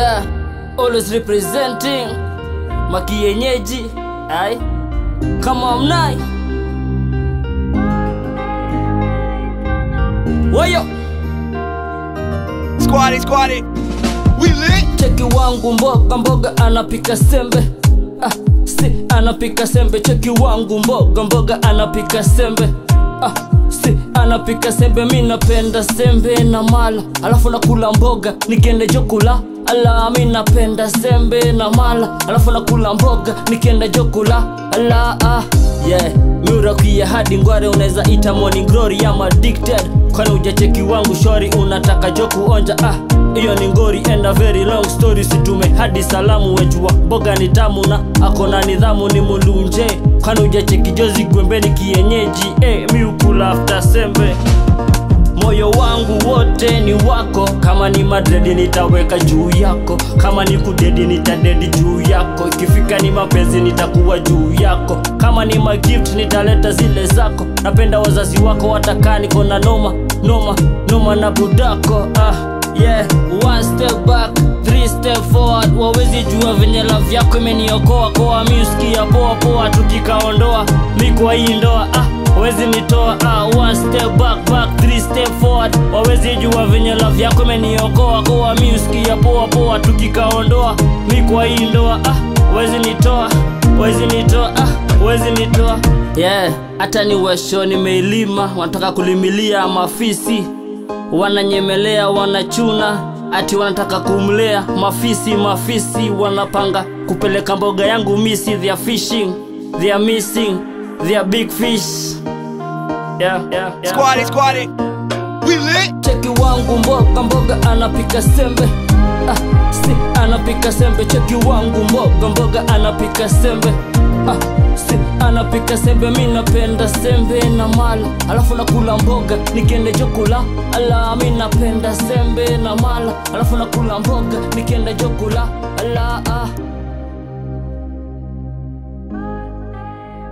Yeah, always representing makienyeji ai kama mnai wayo Squatty, squatty. We lit. cheki wangu mboga mboga anapika sembe ah, si anapika sembe cheki wangu mboga mboga anapika sembe ah, si anapika sembe mi napenda sembe na mala alafu nakula mboga nikiende jokula ala mi napenda sembe na mala alafu nakula mboga nikienda jokula ala ah, yeah miurakia hadi ngware unaweza ita morning glory ama addicted kwani ujacheki wangu shori unataka jo kuonja ah hiyo ni ngori and a very long story situme hadi salamu wejua mboga ni tamu na akona nidhamu ni mulunje kwani ujacheki jozi gwembeni kienyeji eh, miukula after sembe moyo wangu wote ni wako kama ni madredi nitaweka juu yako kama ni kudedi nitadedi juu yako ikifika ni mapenzi nitakuwa juu yako kama ni magift nitaleta zile zako napenda wazazi wako watakaa niko na noma noma noma na budako ah, yeah one step back three step forward wawezi jua venye love yako imeniokoa koa miuskia poa poa tukikaondoa mi kwa hii ndoa ah wawezi nitoa ah, one step back back three step forward wawezi jua venye love yako imeniokoa koa miuskia poa poa tukikaondoa mi kwa hii ndoa ah wawezi nitoa wawezi nitoa ah wawezi nitoa yeah hata ni washo nimeilima wanataka kulimilia mafisi wananyemelea wanachuna ati wanataka kumlea mafisi mafisi wanapanga kupeleka mboga yangu misi they are fishing they are missing they are big fish yeah, yeah, yeah. Squatty, squatty. We lit. cheki wangu mboga mboga anapika sembe ah, si anapika sembe cheki wangu mboga mboga anapika sembe ah, si anapika sembe mi napenda sembe na mala alafu nakula mboga nikiende jokula ala mi napenda sembe na mala alafu nakula mboga nikiende jokula ala ah.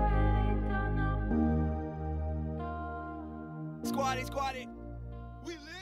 Squatty, squatty. We lit.